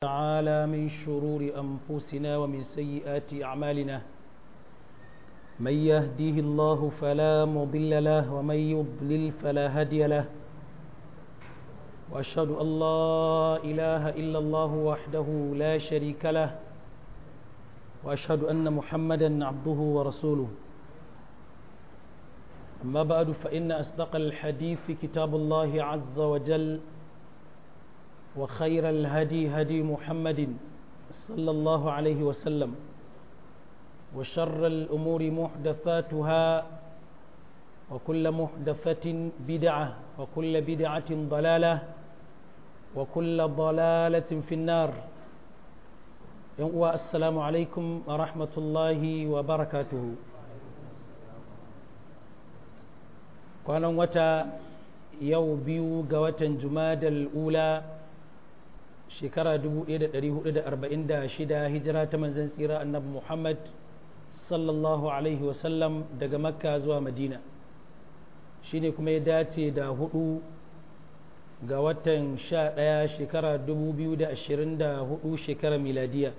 تعالى من شرور أنفسنا ومن سيئات أعمالنا من يهديه الله فلا مضل له ومن يضلل فلا هادي له وأشهد أن لا إله إلا الله وحده لا شريك له وأشهد أن محمدا عبده ورسوله أما بعد فإن أصدق الحديث كتاب الله عز وجل وخير الهدي هدي محمد صلى الله عليه وسلم وشر الأمور محدثاتها وكل محدثة بدعة وكل بدعة ضلالة وكل ضلالة في النار السلام عليكم ورحمة الله وبركاته kwanan wata yau biyu ga watan jumadal ula shekara 1446 hijira ta manzan tsira annabi muhammad sallallahu alaihi wasallam daga makka zuwa madina shine kuma ya dace da hudu ga watan sha ɗaya shekara 2024 shekara miladiya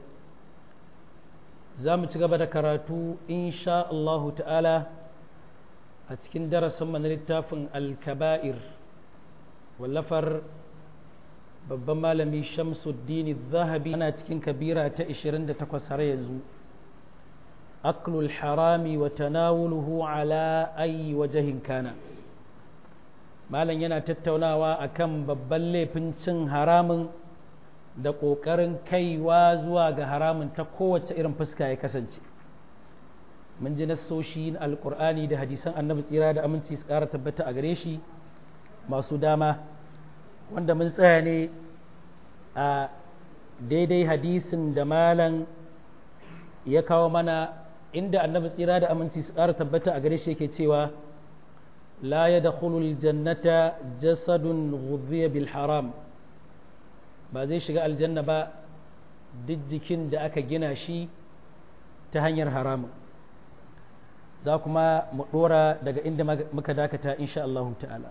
za mu ci gaba da karatu insha Allahu ta'ala a cikin darasin mana littafin alkaba'ir wallafar babban malami shamsuddin zahabi ana cikin kabira ta 28 har yanzu aklul harami wa tanawuluhu ala ayi wajahin kana malam yana tattaunawa akan babban laifin cin haramun da ƙoƙarin kaiwa zuwa ga haramun ta kowace irin fuska ya kasance mun ji nassoshi alkur'ani da hadisan annabi tsira da aminci su ƙara tabbata a gare shi masu dama wanda mun tsaya ne a daidai hadisin da malam ya kawo mana inda annabi tsira da aminci su ƙara tabbata a gare shi yake cewa la ya da jannata jasadun ghudhiya bil haram ba zai shiga aljanna ba duk jikin da aka gina shi ta hanyar haramun za kuma mu dora daga inda muka dakata insha Allah ta'ala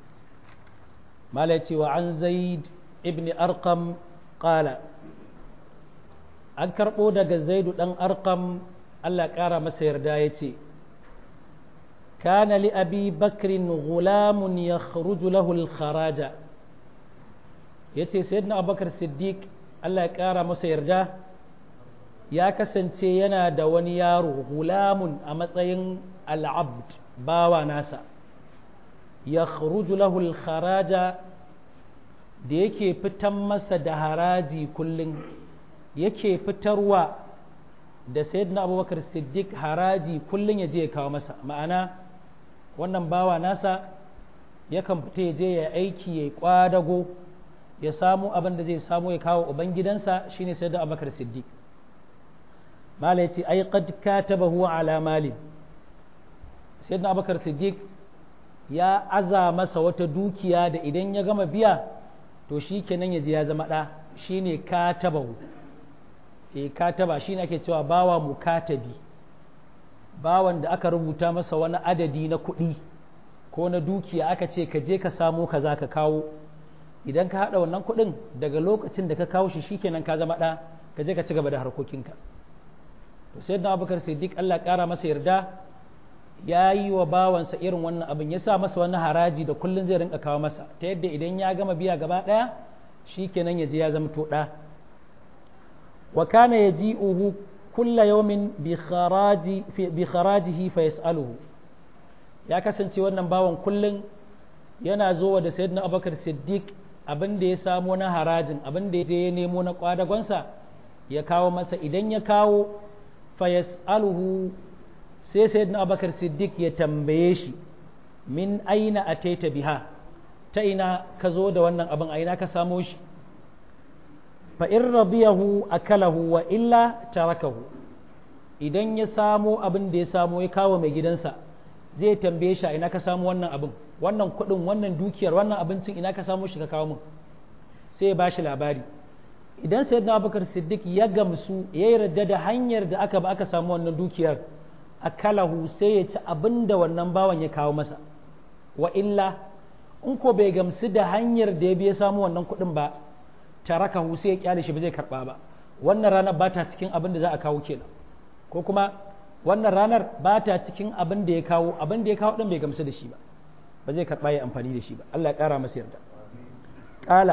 mala cewa an zaid ibn arqam qala an karbo daga zaidu dan arqam Allah kara masa yarda yace kana li abi bakrin gulamun yakhruju lahu al-kharaja yace sayyidina abubakar siddiq Allah ya kara masa yarda ya kasance yana da wani yaro gulamun a matsayin al'abd bawa nasa ya lahu kharaja da yake fitan masa da haraji kullum yake fitarwa da sayyidina abubakar siddiq haraji kullum ya je ya kawo masa ma'ana wannan bawa nasa yakan fita ya je ya aiki ya kwadago ya samu abin da zai samu ya kawo ubangidansa shine sayyidina abubakar siddiq mala ya ce ai qad katabahu ala malin sayyidina abubakar siddiq ya aza masa wata dukiya da idan ya gama biya to shi kenan ya je ya zama ɗa shine katabahu e kataba shine ake cewa bawa mukatabi bawan da aka rubuta masa wani adadi na kuɗi ko na dukiya aka ce ka je ka samo kaza ka kawo idan ka haɗa wannan kuɗin daga lokacin da ka kawo shi shikenan ka zama ɗa ka je ka ci gaba da harkokinka to sai da abubakar siddiq allah ƙara masa yarda ya yi wa bawansa irin wannan abin ya sa masa wani haraji da kullum zai rinka kawo masa ta yadda idan ya gama biya gaba ɗaya shi kenan ya je ya zama to ɗa wa kana ya ji uhu kulla yawmin bi kharajihi fa yas'aluhu ya kasance wannan bawan kullum yana zo da sayyidina abubakar siddiq abin da ya samo na harajin abin da ya je ya nemo na kwadagonsa ya kawo masa idan ya kawo fayas'aluhu sai sayyidina abubakar siddiq ya tambaye shi min aina ataita biha ta ina ka zo da wannan abin aina ka samo shi fa in radiyahu akalahu wa illa tarakahu idan ya samo abin da ya samo ya kawo mai gidansa zai tambaye shi ina ka samo wannan abin wannan kuɗin wannan dukiyar wannan abincin ina ka samo shi ka kawo min sai ya ba shi labari idan sayyidina abubakar siddiq ya gamsu ya yarda da hanyar da aka ba aka samu wannan dukiyar akalahu sai ya ci abin da wannan bawan ya kawo masa wa illa in ko bai gamsu da hanyar da ya biya samu wannan kuɗin ba tarakahu sai ya kyale shi ba zai karba ba wannan ranar ba ta cikin abin da za a kawo kenan ko kuma wannan ranar ba ta cikin abin da ya kawo abin da ya kawo din bai gamsu da shi ba ba zai karba ya amfani da shi ba Allah ya kara masa yarda qala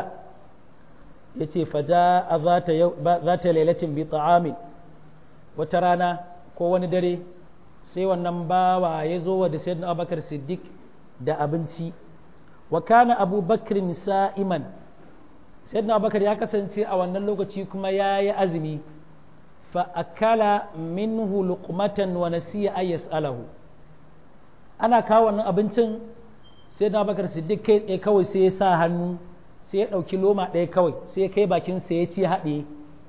yace faja zata zata lailatin bi ta'amin wata rana ko wani dare sai wannan bawa ya zo wa da sayyidina Abubakar Siddiq da abinci wa kana Abu Bakrin sa'iman sayyidina Abubakar ya kasance a wannan lokaci kuma ya yi azumi fa akala minhu luqmatan wa nasiya ay yas'alahu ana kawo wannan abincin sayyidina Abubakar Siddiq kai tsaye kawai sai ya sa hannu sai ya ɗauki loma ɗaya kawai sai ya kai bakin sa ya ci haɗe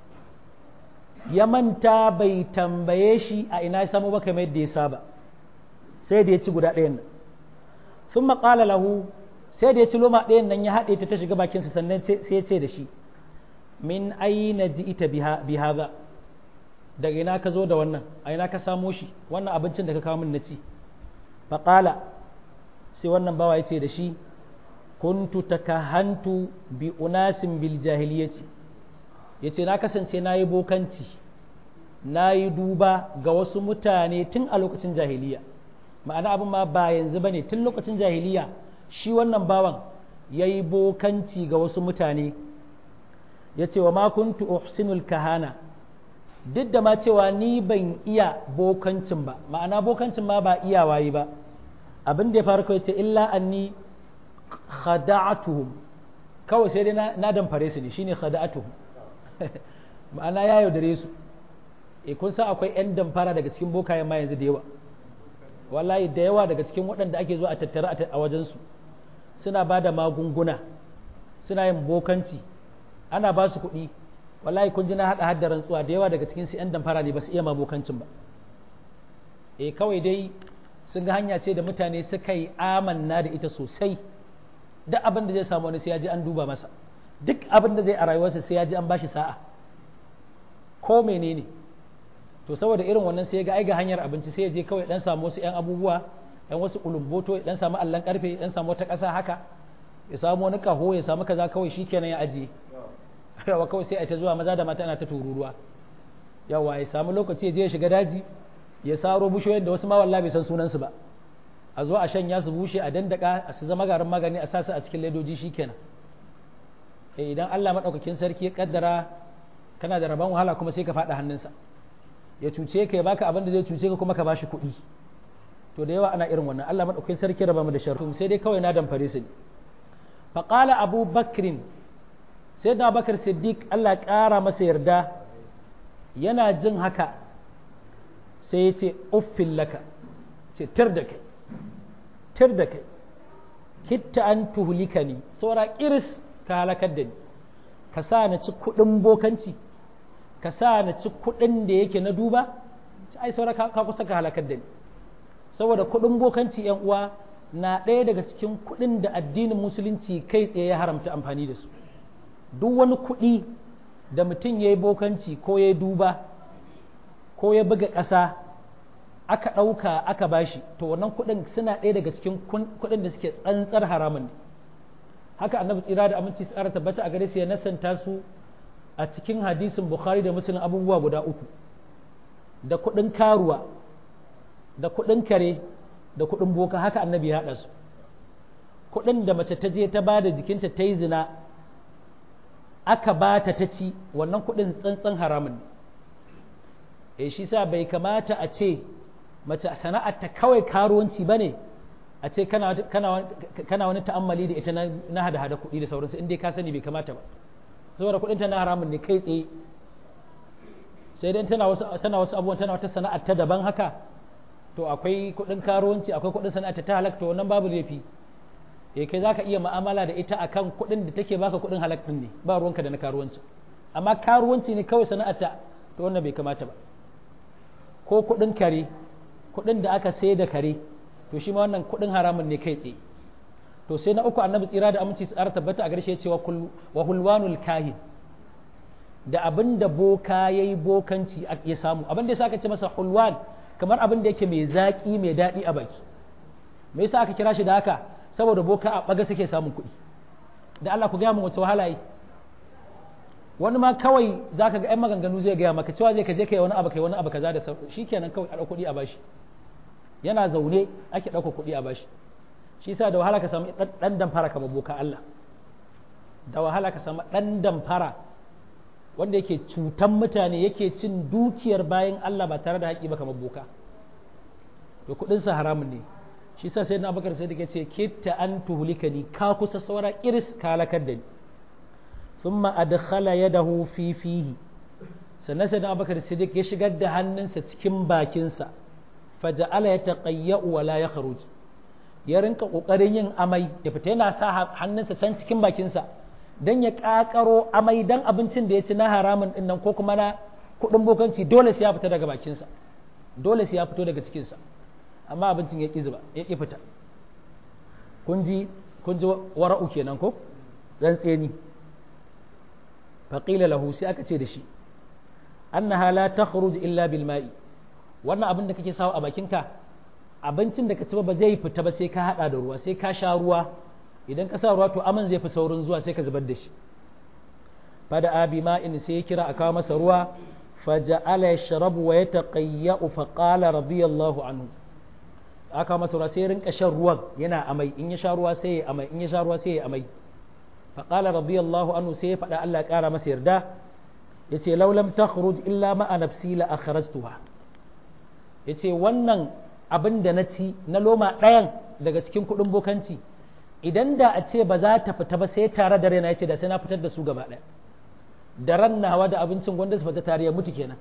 ya manta bai tambaye shi a ina ya samu ba kamar yadda ya saba sai da ya ci guda ɗayan nan sun maƙala lahu sai da ya ci loma ɗayan nan ya haɗe ta ta shiga bakinsa sannan sai ya ce da shi min aina ji ita bi haza daga ina ka zo da wannan a ina ka samo shi wannan abincin da ka kawo min na ci faƙala sai wannan bawa ya ce da shi kuntu takahantu bi unasin bil jahiliyyati ya ce na kasance na yi bokanci na yi duba ga wasu mutane tun a lokacin jahiliya ma'ana abin ma ba yanzu ba ne tun lokacin jahiliya shi wannan bawan ya yi bokanci ga wasu mutane ya ce wa makuntu uhsinul kahana duk da ma cewa ni ban iya bokancin ba ma'ana bokancin ma ba iya wayi ba abin da ya faru kawai ce illa anni khada'atuhum kawai sai dai na damfare su ne shine khada'atuhum ma'ana ya yaudare su e kun sa akwai 'yan damfara daga cikin bokayen ma yanzu da yawa wallahi da yawa daga cikin waɗanda ake zuwa a tattara a wajensu suna ba da magunguna suna yin bokanci ana ba su kuɗi wallahi kun ji na haɗa hadda rantsuwa da yawa daga cikin su 'yan damfara ne ba su iya ma bokancin ba e kawai dai sun ga hanya ce da mutane suka yi amanna da ita sosai duk abin da zai samu wani sai ya ji an duba masa duk abin da zai a rayuwarsa sai ya ji an bashi sa'a ko menene to saboda irin wannan sai ya ga ai ga hanyar abinci sai ya je kawai dan samu wasu yan abubuwa dan wasu kulumboto ya dan samu allan karfe ya dan samu wata ƙasa haka ya samu wani kaho ya samu kaza kawai shikenan ya ajiye yawa kawai sai a ta zuwa maza da mata ana ta tururuwa yawa ya samu lokaci ya je ya shiga daji ya saro bushoyin da wasu ma wallahi bai san sunan su ba a zo a shanya su bushe a dandaka a su zama garin magani a sasa a cikin ledoji shikenan idan Allah maɗaukakin sarki ya kaddara kana da rabon wahala kuma sai ka faɗa hannunsa ya cuce ka ya baka abin da zai cuce ka kuma ka bashi kuɗi to da yawa ana irin wannan Allah maɗaukakin sarki raba mu da sharri sai dai kawai na damfare su ne faqala abu bakrin sai da bakar siddiq Allah ya ƙara masa yarda yana jin haka sai ya ce uffin laka ce tir da kai tir da kai kitta an tuhulika ni saura kiris ka halakar da ni ka sa na ci kuɗin bokanci ka sa na ci kuɗin da yake na duba ai saura ka kusa ka halakar da ni saboda kuɗin bokanci yan uwa na ɗaya daga cikin kuɗin da addinin musulunci kai tsaye ya haramta amfani da su duk wani kuɗi da mutum ya yi bokanci ko ya duba ko ya buga ƙasa aka ɗauka aka bashi to wannan kuɗin suna ɗaya daga cikin kuɗin da suke tsantsar haramun ne haka annabi tsira da aminci tsara tabbata a gare su ya nasanta su a cikin hadisin bukhari da muslim abubuwa guda uku da kuɗin karuwa da kuɗin kare da kuɗin boka haka annabi ya haɗa su kuɗin da mace ta je ta ba da jikinta ta yi zina aka ba ta ta ci wannan kuɗin tsantsan haramun ne e shi sa bai kamata a ce mace sana'ar ta kawai karuwanci ba ne a ce kana wani ta'ammali da ita na hada-hada kuɗi da sauransu inda ka sani bai kamata ba saboda kuɗin ta na haramun ne kai tsaye sai dai tana wasu tana wasu abubuwan tana wata sana'ar ta daban haka to akwai kuɗin karuwanci akwai kuɗin sana'ar ta halak to wannan babu laifi eh kai zaka iya mu'amala da ita akan kuɗin da take baka kuɗin halak din ne ba ruwanka da na karuwanci amma karuwanci ne kawai sana'ar ta to wannan bai kamata ba ko kuɗin kare kuɗin da aka sai da kare to shi ma wannan kuɗin haramun ne kai tsaye to sai na uku annabi tsira da aminci tsara tabbata a garshe cewa wa hulwanul kahin da abin da boka ya yi bokanci ya samu abin da ya aka ce masa hulwan kamar abin da yake mai zaƙi mai daɗi a baki me yasa aka kira shi da haka saboda boka a ɓaga suke samun kuɗi da Allah ku gaya min wace wahala yi wani ma kawai za ka ga 'yan maganganu zai gaya maka cewa zai ka je ka yi wani abu kai wani abu kaza da shi kenan kawai a ɗauko kuɗi a bashi yana zaune ake ɗauka kuɗi a bashi shi sa da wahala ka samu ɗan damfara kamar boka Allah da wahala ka samu ɗan damfara wanda yake cutan mutane yake cin dukiyar bayan Allah ba tare da haƙi ba kamar boka to kuɗinsa haramun ne shi sa sai na abakar sai da ce kitta an tuhulika ni ka kusa saura kiris ka halakar da ni thumma adkhala yadahu fi fihi sannan sai na abakar siddiq ya shigar da hannunsa cikin bakinsa faja'ala ya taqayya wa la yakhruj ya rinka kokarin yin amai ya fita yana sa hannunsa can cikin bakinsa dan ya kakaro amai dan abincin da ya ci na haramun din nan ko kuma na kudin bokanci dole sai ya fita daga bakinsa dole sai ya fito daga cikinsa amma abincin ya ƙi zuba ya ƙi fita kun ji kun ji wara'u kenan ko dan tseni faqila lahu sai aka ce da shi annaha la takhruj illa bil ma'i wannan abin da kake sawa a bakinka abincin da ka ci ba zai fita ba sai ka hada da ruwa sai ka sha ruwa idan ka sa ruwa to aman zai fi saurin zuwa sai ka zubar da shi fada abi ma'in sai ya kira a kawo masa ruwa faja'ala yashrabu wa yataqayya'u faqala radiyallahu anhu aka masa ruwa sai ya rinka shan ruwan yana amai in ya sha ruwa sai ya amai in ya sha ruwa sai ya amai faqala radiyallahu anhu sai ya faɗa Allah ya ƙara masa yarda yace law lam takhruj illa ma'a nafsi la akhrajtuha yace wannan abin da na ci na loma ɗayan daga cikin kuɗin bokanci idan da a ce ba za ta fita ba sai tare da raina yace da sai na fitar da su gaba ɗaya da ran nawa da abincin gwanda su fita tare ya mutu kenan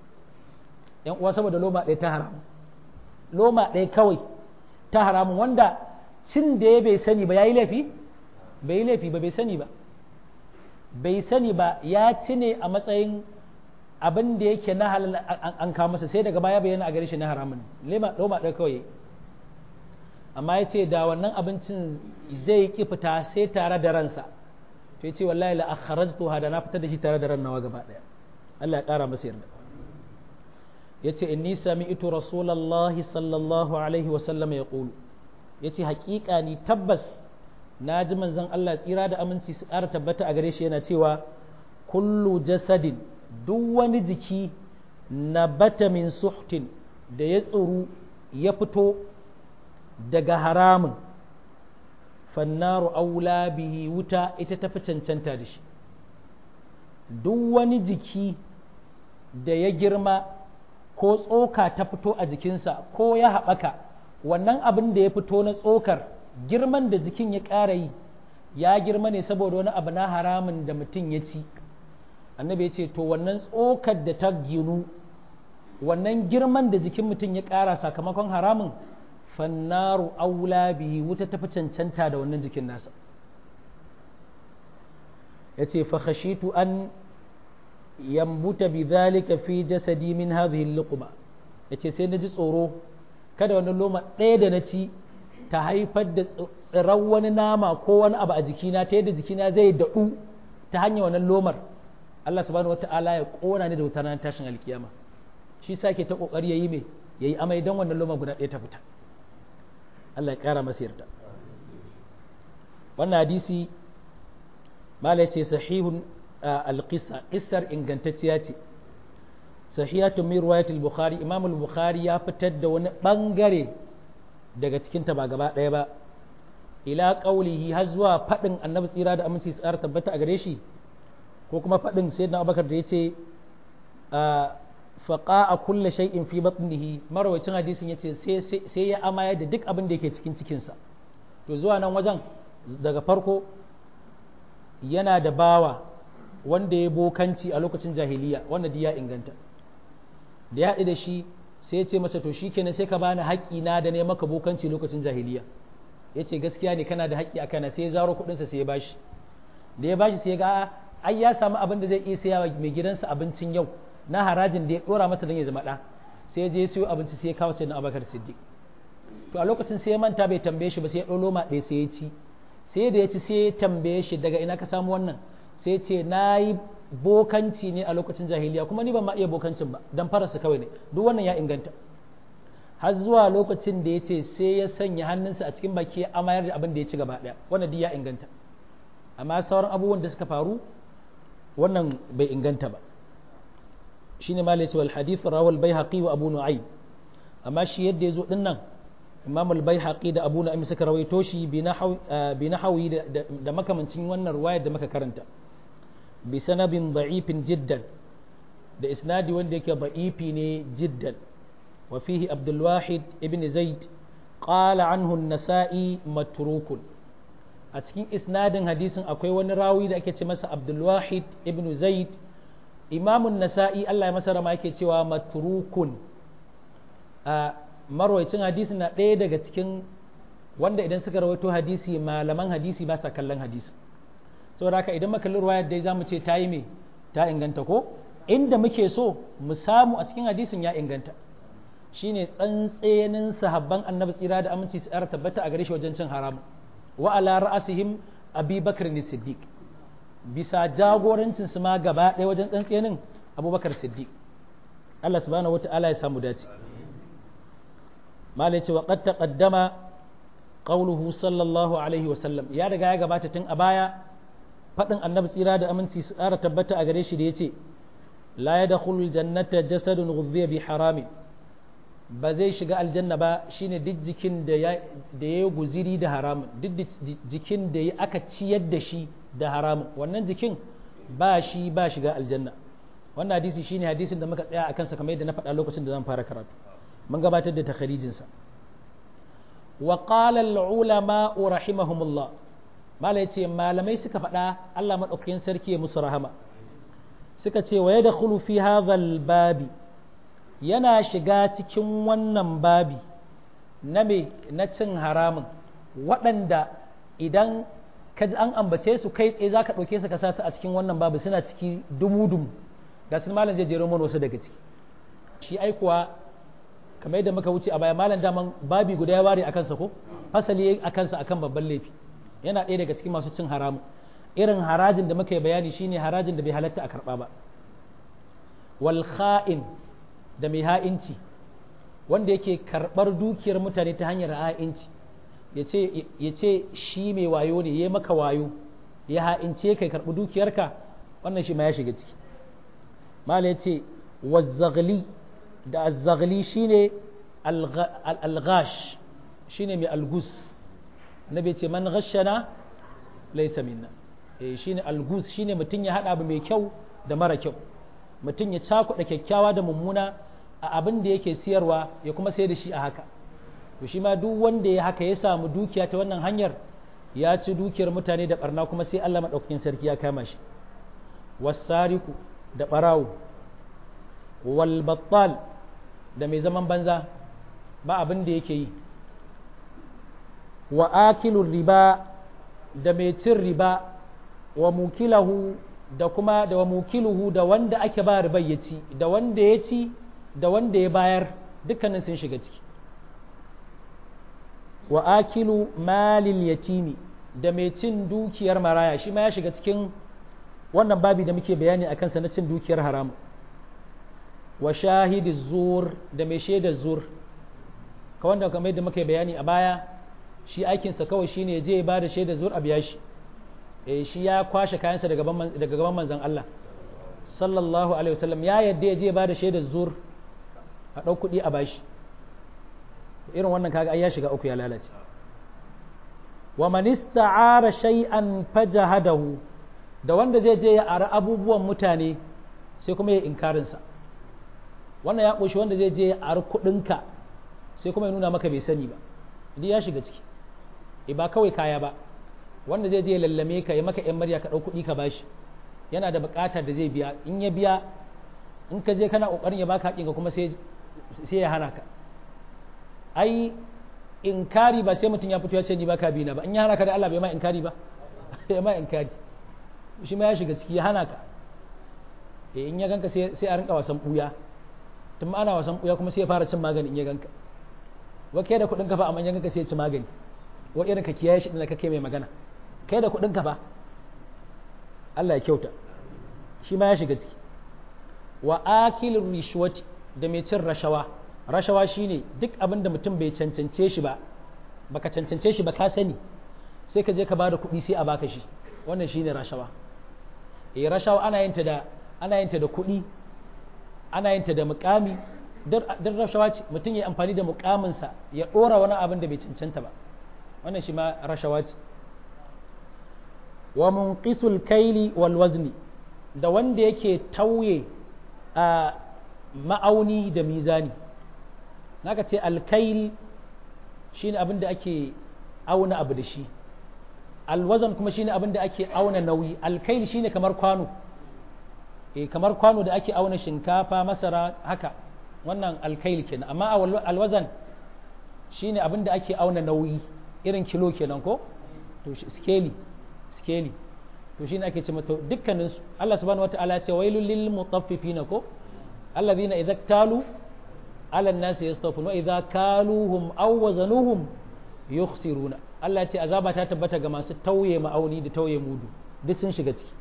yan uwa saboda loma ɗaya ta haramu loma ɗaya kawai ta haramun wanda cin da ya bai sani ba ya yi laifi bai yi laifi ba bai sani ba bai sani ba ya ci ne a matsayin abin da yake na halal an kawo masa sai daga baya bayyana a gare shi na haramun loma ɗaya kawai amma ya ce da wannan abincin zai ki fita sai tare da ransa to ya ce wallahi la akhrajtu hada na fitar da shi tare da ran nawa gaba ɗaya Allah ya ƙara masa yarda ya ce inni sami'tu rasulallahi sallallahu alaihi wasallam ya ƙulu ya ce haƙiƙa ni tabbas na ji manzon Allah tsira da aminci su ƙara tabbata a gare shi yana cewa kullu jasadin duk wani jiki na bata min suhtin da ya tsuru ya fito daga haramun fannaru aula bihi wuta ita tafi cancanta da shi duk wani jiki da ya girma ko tsoka ta fito a jikinsa ko ya haɓaka wannan abin da ya fito na tsokar girman da jikin ya ƙara yi ya girma ne saboda wani abu na haramun da mutum ya ci annabi ya ce to wannan tsokar da ta ginu wannan girman da jikin mutum ya ƙara sakamakon haramun fannaru aula bihi wuta tafi cancanta da wannan jikin nasa ya ce fa khashitu an yambuta bi zalika fi jasadi min hadhihi al-luqma yace sai na ji tsoro kada wannan loma ɗaya da na ci ta haifar da tsiran wani nama ko wani abu a jikina ta yadda jikina zai daɗu ta hanyar wannan lomar Allah subhanahu wata'ala ya ƙona ni da wutar ranar tashin alkiyama shi sa ke ta ƙoƙari yayi me yayi amai don wannan loma guda ɗaya ta fita Allah ya ƙara masa yarda wannan hadisi mala ce sahihun alƙisa ƙisar ingantacciya ce sahihatu min riwayat al-bukhari imam al-bukhari ya fitar da wani bangare daga cikin ta ba gaba ɗaya ba ila qaulihi har zuwa fadin annabi tsira da aminci tsara tabbata a gare shi ko kuma fadin sayyidina abubakar da yace faqa a kulle shay'in fi batnihi marawacin hadisin yace sai sai ya amaya da duk abin da yake cikin cikinsa to zuwa nan wajen daga farko yana da bawa wanda ya bokanci a lokacin jahiliya wanda ya inganta da ya haɗu da shi sai ya ce masa to shi kenan sai ka bani haƙƙi na da ne maka bokanci lokacin jahiliya ya ce gaskiya ne kana da haƙƙi a kana sai ya zaro kuɗinsa sai ya bashi da ya bashi sai ya ga ai ya samu abin da zai iya saya wa mai gidansa abincin yau na harajin da ya ɗora masa don ya zama ɗa sai ya je ya siyo abinci sai ya kawo sai na abakar siddiq to a lokacin sai ya manta bai tambaye shi ba sai ya ɗau loma ɗaya sai ya ci sai da ya ci sai ya tambaye shi daga ina ka samu wannan sai ce na yi bokanci ne a lokacin jahiliya kuma ni ban ma iya bokancin ba dan farasa kawai ne duk wannan ya inganta har zuwa lokacin da ya ce sai ya sanya hannunsa a cikin baki ya amayar da abin da ya ci gaba daya wannan duk ya inganta amma sauran abubuwan da suka faru wannan bai inganta ba shine ma ce wal hadith rawal baihaqi wa abu nu'aym amma shi yadda yazo din nan imam al baihaqi da abu nu'aym suka rawaito shi bi nahawi da makamancin wannan ruwayar da muka karanta bi sanabin da'ifin jiddan da isnadi wanda yake da'ifi ne jiddan wa fihi abdul wahid ibn zaid qala anhu an-nasa'i matrukun a cikin isnadin hadisin akwai wani rawi da ake ce masa abdul wahid ibn zaid imamun nasa'i Allah ya masa rama yake cewa matrukun a marwaicin hadisi na ɗaya daga cikin wanda idan suka rawaito hadisi malaman hadisi ba sa kallon hadisi saboda haka idan makalli ruwayar dai zamu ce ta yi me ta inganta ko inda muke so mu samu a cikin hadisin ya inganta shine tsantsenin sahabban annabi tsira da aminci su tsara tabbata a gare shi wajen cin haramu wa ala ra'asihim abi bakr siddiq bisa jagorancin su ma gaba ɗaya wajen tsantsenin abubakar siddiq Allah subhanahu wata'ala ya samu dace malai ce wa qad taqaddama qawluhu sallallahu alaihi wa sallam ya riga ya gabata tun a baya fadin annabi tsira da aminci su tsara tabbata a gare shi da yace la yadkhulu aljannata jasadun ghudhiya bi haramin ba zai shiga aljanna ba shine duk jikin da ya da ya guziri da haramun duk jikin da ya aka ciyar da shi da haramun wannan jikin ba shi ba shiga aljanna wannan hadisi shine hadisin da muka tsaya a kansa kamar yadda na faɗa lokacin da zan fara karatu mun gabatar da takharijin sa wa qala al ulama rahimahumullah mala yace malamai suka faɗa Allah madaukakin sarki ya musu rahama suka ce wa yadkhulu fi hadha al babi yana shiga cikin wannan babi na me na cin haramun waɗanda idan ka ji an ambace su kai tsaye za ka ɗauke su ka sa su a cikin wannan babu suna ciki dumu-dumu ga sun malam zai jero mana wasu daga ciki shi aikuwa kamar yadda muka wuce a baya malam daman babi guda ya ware a kansa ko fasali a kansa akan babban laifi yana ɗaya daga cikin masu cin haramu irin harajin da muka yi bayani shine harajin da bai halatta a karɓa ba wal kha'in da mai ha'inci wanda yake karɓar dukiyar mutane ta hanyar ha'inci ya ce shi mai wayo ne ya maka wayo ya ha'ince kai karɓi dukiyarka wannan shi ma ya shiga ciki mala ya ce wazzagli da azzagli shine alghash shine mai algus annabi ce man ghashana laysa minna eh shine algus shine mutum ya hada abu mai kyau da mara kyau mutum ya cakuɗa kyakkyawa da mummuna a abin da yake siyarwa ya kuma sayar da shi a haka to shi ma duk wanda ya haka ya samu dukiya ta wannan hanyar ya ci dukiyar mutane da barna kuma sai Allah madaukakin sarki ya kama shi wasariku da barawo wal battal da mai zaman banza ba abin da yake yi wa akilur riba da mai cin riba wa mukilahu da kuma da wa mukiluhu da wanda ake ba riba ya ci da wanda ya ci da wanda ya bayar dukkanin sun shiga ciki wa akilu malil yatimi da mai cin dukiyar maraya shi ma ya shiga cikin wannan babi da muke bayani a kansa na cin dukiyar haramu wa shahidi zur da mai shaidar zur ka wanda kamar yadda muka bayani a baya shi aikinsa kawai shine ya je ya bada shaidar zur a biya shi eh shi ya kwashe kayansa daga gaban manzon Allah sallallahu alaihi wasallam ya yadda ya je ya bada shaidar zur a ɗau kuɗi a bashi irin wannan kaga ai ya shiga uku ya lalace wa man ista'ara shay'an fajahadahu da wanda zai je ya ara abubuwan mutane sai kuma ya inkarin sa wannan ya koshi wanda zai je ya ara kuɗinka sai kuma ya nuna maka bai sani ba idan ya shiga ciki e ba kawai kaya ba wanda zai je ya lallame ka ya maka yan marya ka ɗau kuɗi ka bashi yana da buƙatar da zai biya in ya biya in ka je kana ƙoƙarin ya baka haƙinka kuma sai ya hana ka ai inkari ba sai mutum ya fito ya ce ni baka bi na ba in ya hana ka da Allah bai ma inkari ba ya ma inkari shi ma ya shiga ciki ya hana ka eh in ya ganka sai sai a rinka wasan buya tun ana wasan buya kuma sai ya fara cin magani in ya ganka wa kai da kudin ka fa amma in ya ganka sai ya ci magani wa irin ka kiyaye shi din da kake mai magana kai da kudin ka fa Allah ya kyauta shi ma ya shiga ciki wa akilur rishwati da mai cin rashawa rashawa shine duk abin da mutum bai cancance shi ba baka cancance shi ba ka sani sai ka je ka bada kuɗi sai a baka shi wannan shine rashawa eh rashawa ana yin ta da ana yin ta da kuɗi ana yin ta da mukami don rashawa ce mutum ya amfani da mukaminsa ya ɗora wani abin da bai cancanta ba wannan shi ma rashawa ce wa munqisul kaili wal wazni da wanda yake tauye a ma'auni da mizani naka ce alkail shine abin da ake auna abu da shi alwazan kuma shine abin da ake auna nauyi alkail shine kamar kwano eh kamar kwano da ake auna shinkafa masara haka wannan alkail kenan amma alwazan shine abin da ake auna nauyi irin kilo kenan ko to skeli skeli to shine ake ce mata dukkanin su Allah subhanahu wataala ya ce wailul lil mutaffifina ko alladhina idza talu ala an-nasi yastawfun wa idza kaluhum aw wazanuhum yukhsiruna Allah ya ce azaba ta tabbata ga masu tauye ma'auni da tauye mudu duk sun shiga ciki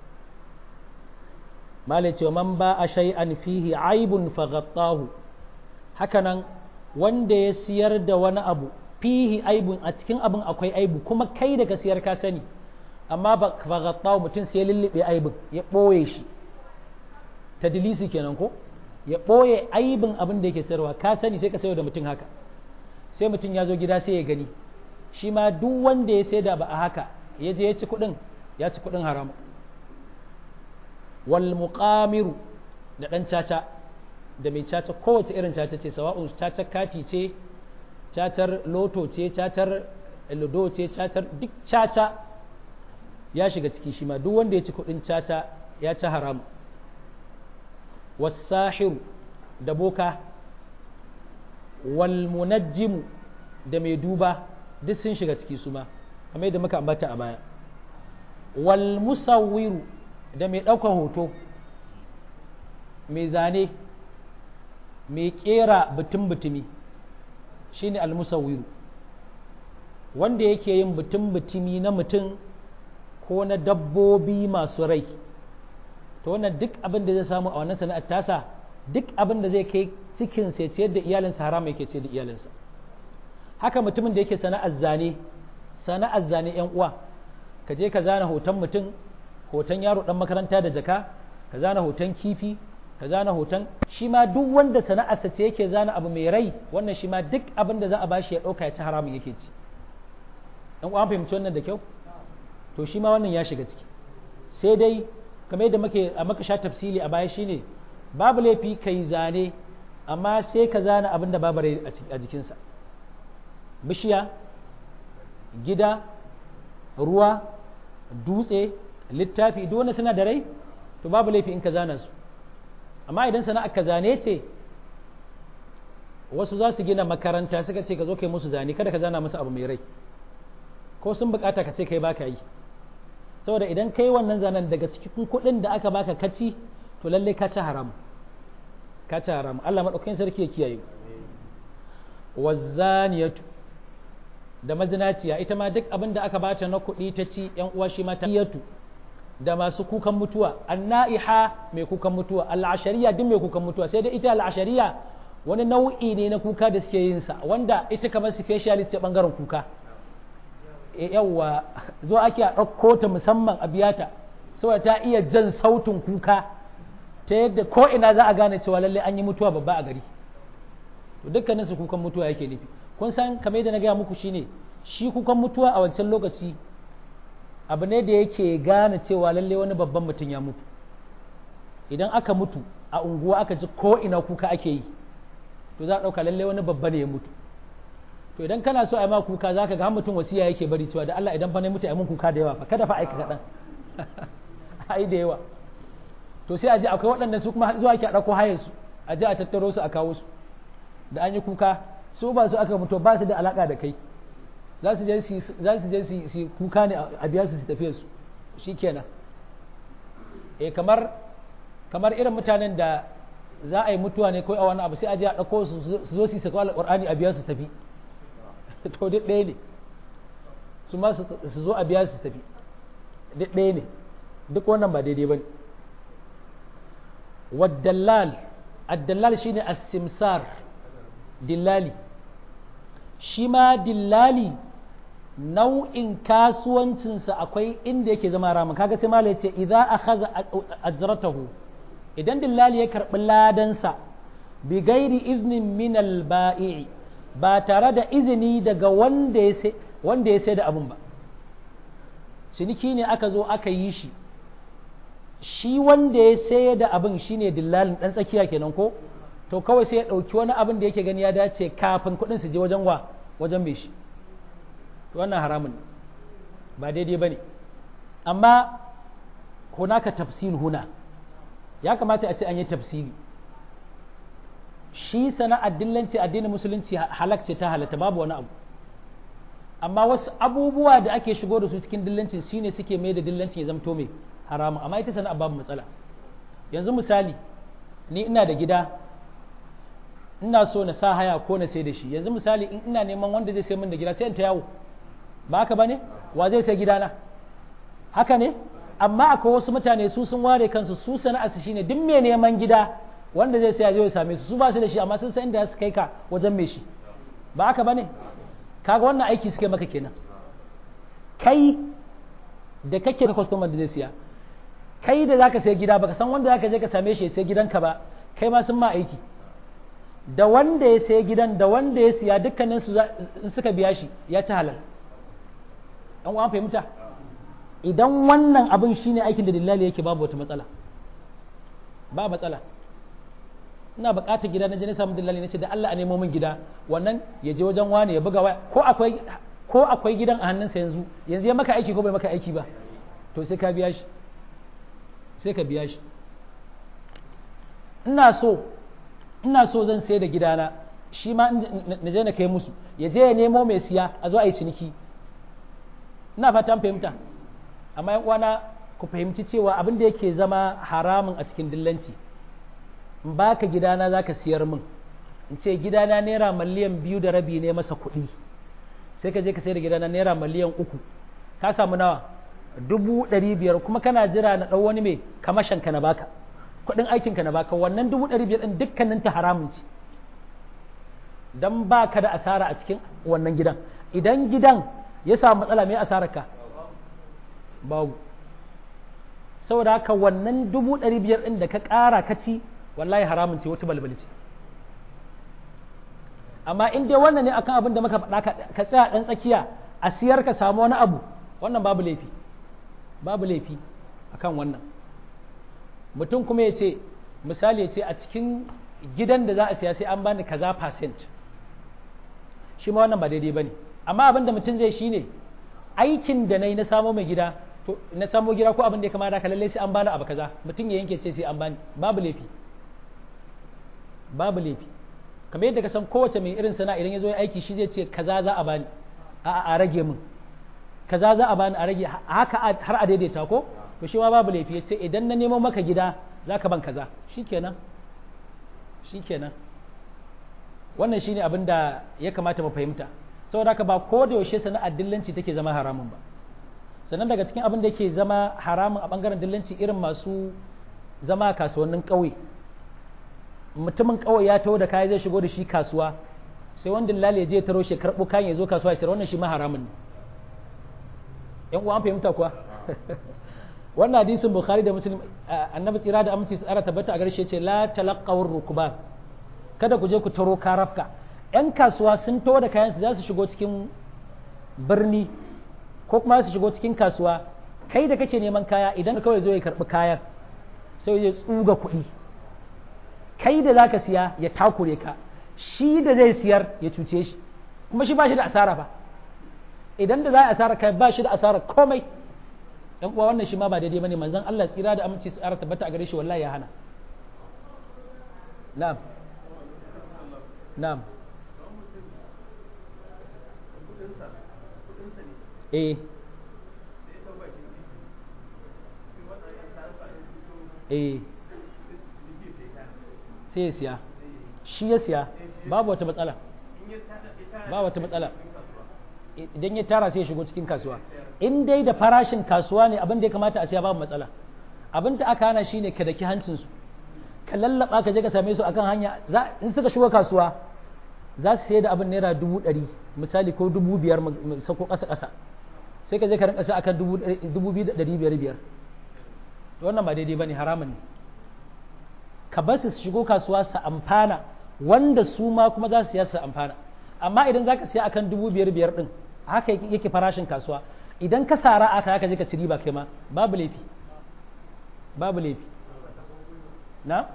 malai cewa man ba a shay'an fihi aibun faghattahu hakanan wanda ya siyar da wani abu fihi aibun a cikin abin akwai aibu kuma kai da ka siyar ka sani amma ba faghattahu mutum sai ya lullube aibin ya ɓoye shi tadlisi kenan ko ya ɓoye aibin abin da yake sayarwa ka sani sai ka sayo da mutum haka sai mutum ya zo gida sai ya gani shi ma duk wanda ya sai da ba a haka ya je ya ci kuɗin ya ci kuɗin haram wal muqamiru da ɗan caca da mai caca kowace irin caca ce sawa'un caca kati ce cacar loto ce cacar ludo ce cacar duk caca ya shiga ciki shi ma duk wanda ya ci kuɗin caca ya ci haram wasahiru da boka wal munajjimu da mai duba duk sun shiga ciki su ma kamar yadda muka ambata a baya wal musawwiru da mai ɗaukar hoto mai zane mai ƙera butun-butumi shine al musawwiru wanda yake yin butun-butumi na mutum ko na dabbobi masu rai to wannan duk abin da zai samu a wannan sana'ar tasa duk abin da zai kai cikin sai ciyar da iyalinsa harama yake ciyar da iyalinsa haka mutumin da yake sana'ar zane sana'ar zane yan uwa ka je ka zana hoton mutum hoton yaro dan makaranta da jaka ka zana hoton kifi ka zana hoton shi ma duk wanda sana'arsa ce yake zana abu mai rai wannan shi ma duk abin da za a bashi ya dauka ya ci haramun yake ci yan uwa an fahimci wannan da kyau to shi ma wannan ya shiga ciki sai dai kamar yadda muke a maka sha tafsili a baya shine babu laifi kai zane amma sai ka zana abin da babu rai a jikinsa bishiya gida ruwa dutse littafi duk wanda suna da rai to babu laifi in ka zana su amma idan sana'ar ka zane ce wasu za su gina makaranta suka ce ka zo kai musu zane kada ka zana musu abu mai rai ko sun bukata ka ce kai baka yi saboda idan kai wannan zanen daga cikin kuɗin da aka baka kaci to lalle ka ci haram ka ci haram Allah madaukakin sarki ya kiyaye wazaniyatu da mazinaciya ita ma duk abin da aka bata na kuɗi ta ci yan uwa shi ma ta yatu da masu kukan mutuwa annaiha mai kukan mutuwa al'ashariya duk mai kukan mutuwa sai dai ita al'ashariya wani nau'i ne na kuka da suke yin sa wanda ita kamar specialist ce bangaren kuka yawwa zo ake a ɗauko ta musamman a biyata saboda ta iya jan sautin kuka ta yadda ko ina za a gane cewa lalle an yi mutuwa babba a gari to dukkanin su kukan mutuwa yake nufi kun san kamar yadda na gaya muku shine shi kukan mutuwa a wancan lokaci abu ne da yake gane cewa lalle wani babban mutum ya mutu idan aka mutu a unguwa aka ji ko ina kuka ake yi to za a ɗauka lalle wani babba ne ya mutu to idan kana so a ma kuka za ka ga mutum wasiya yake bari cewa da Allah idan fa ne mutu a mun kuka da yawa fa kada fa aika kaɗan ai da yawa to sai a ji akwai waɗanda su kuma zuwa ake a ɗauko hayar su a ji a tattaro su a kawo su da an yi kuka su ba su aka mutu ba su da alaka da kai za su je su su kuka ne a biya su su tafiya su shikenan eh kamar kamar irin mutanen da za a yi mutuwa ne ko a wani abu sai a je a ɗauko su su zo su saka alƙur'ani a biya su tafi to duk ɗaya ne su ma su zo a biya su tafi duk ɗaya ne duk wannan ba daidai ba ne waddallal addallal shine as-simsar dillali shi ma dillali nau'in kasuwancinsa akwai inda yake zama haramun kaga sai malai ce idza akhadha ajratahu idan dillali ya karbi ladansa bi gairi iznin min al ba'i ba tare da izini daga wanda ya sai wanda ya sai da abun ba ciniki ne aka zo aka yi shi shi wanda ya sai da abin shine dillalin dan tsakiya kenan ko to kawai sai ya ɗauki wani abin da yake gani ya dace kafin kuɗin su je wajen wa wajen mai shi wannan haramun ba daidai ba ne amma hunaka tafsil huna ya kamata a ce an yi tafsiri shi sana'ar dillanci addinin musulunci halakce ta halatta babu wani abu amma wasu abubuwa da ake shigo da su cikin dillancin shine suke mai da dillancin ya zamto mai haramun amma ita sana'ar babu matsala yanzu misali ni ina da gida ina so na sa haya ko na sai da shi yanzu misali in ina neman wanda zai sai min da gida sai in ta yawo ba haka bane wa zai sai gidana haka ne amma akwai wasu mutane su sun ware kansu su sana'ar su shine duk mai neman gida wanda zai saya zai same su su ba su da shi amma sun san inda su kai ka wajen mai shi ba haka bane kaga wannan aiki suke maka kenan kai da kake da customer da zai siya kai da zaka sai gida baka san wanda zaka je ka same shi sai gidanka ba kai ma sun ma aiki da wanda ya sai gidan da wanda ya siya dukkanin su in suka biya shi ya ci halal an uwan fahimta idan wannan abin shine aikin da dillali yake babu wata matsala ba matsala ina buƙatar gida na je na samu dillali na ce da Allah a nemo min gida wannan ya je wajen wani ya buga waya ko akwai ko akwai gidan a hannunsa yanzu yanzu ya maka aiki ko bai maka aiki ba to sai ka biya shi sai ka biya shi ina so ina so zan sai da gidana shi ma na je na kai musu ya je ya nemo mai siya a zo a yi ciniki ina fatan fahimta amma yan uwana ku fahimci cewa abin da yake zama haramun a cikin dillanci in baka gidana zaka siyar min in ce gidana naira miliyan biyu da rabi ne masa kuɗi sai ka je ka sayar da gidana naira miliyan uku ka samu nawa dubu ɗari biyar kuma kana jira na ɗau wani mai kamashin ka na baka kuɗin aikin ka na baka wannan dubu ɗari biyar ɗin dukkanin ta haramun ce dan ba ka da asara a cikin wannan gidan idan gidan ya samu matsala mai asarar ka babu saboda haka wannan dubu ɗari biyar ɗin da ka ƙara ka ci wallahi haramun ce wata balbali ce amma in dai wannan ne akan abin da muka faɗa ka tsaya ɗan tsakiya a siyar ka samu wani abu wannan babu laifi babu laifi akan wannan mutum kuma ya ce misali ya ce a cikin gidan da za a siya sai an bani kaza percent shi ma wannan ba daidai ba ne amma abin da mutum zai shine aikin da na yi na samo mai gida to na samo gida ko abin da ya kamata ka lallai sai an bani abu kaza mutum ya yanke ce sai an bani babu laifi babu laifi kamar yadda ka san kowace mai irin sana idan ya zo ya aiki shi zai ce kaza za a bani a a rage min kaza za a bani a rage haka har a daidaita ko to shi ma babu laifi ya ce idan na nemo maka gida za ka ban kaza shikenan shikenan wannan shine abin da ya kamata mu fahimta saboda haka ba ko da yaushe sana'ar dillanci take zama haramun ba sannan daga cikin abin da yake zama haramun a bangaren dillanci irin masu zama kasuwannin ƙauye mutumin ƙauye ya taho da kaya zai shigo da shi kasuwa sai wanda lalle ya je taro shi karɓo kayan ya zo kasuwa ya sayar wannan shi ma haramun ne yan uwa an fahimta kuwa wannan hadisin bukhari da muslim annabi tsira da aminci tsara tabbata a garshe ce la talaqawur rukban kada ku je ku taro karafka yan kasuwa sun taho da kayan su za su shigo cikin birni ko kuma su shigo cikin kasuwa kai da kake neman kaya idan kawai zo ya karɓi kayan sai ya tsuga kuɗi kai da zaka siya ya takure ka shi da zai siyar ya cuce shi kuma shi ba shi da asara ba idan da za a asara kai ba shi da asara komai yan uwa wannan shi ma ba daidai bane manzon Allah tsira da aminci tsara tabbata a gare shi wallahi ya hana na'am na'am eh eh sai ya siya shi ya siya babu wata matsala ba wata matsala idan ya tara sai ya shigo cikin kasuwa in dai da farashin kasuwa ne abin da ya kamata a siya babu matsala abin da aka hana shine ka daki hancinsu ka lallaba ka je ka same su akan hanya in suka shigo kasuwa za su sayar da abin naira dubu ɗari misali ko dubu biyar sako ƙasa ƙasa sai ka je ka rinka sai akan dubu biyu da ɗari biyar biyar wannan ba daidai ba ne haramun ne ka bar su shigo kasuwa su amfana wanda su ma kuma za su siya su amfana amma idan za ka siya akan dubu biyar biyar ɗin haka yake farashin kasuwa idan ka sara aka haka je ka ci riba kai ma babu laifi babu laifi na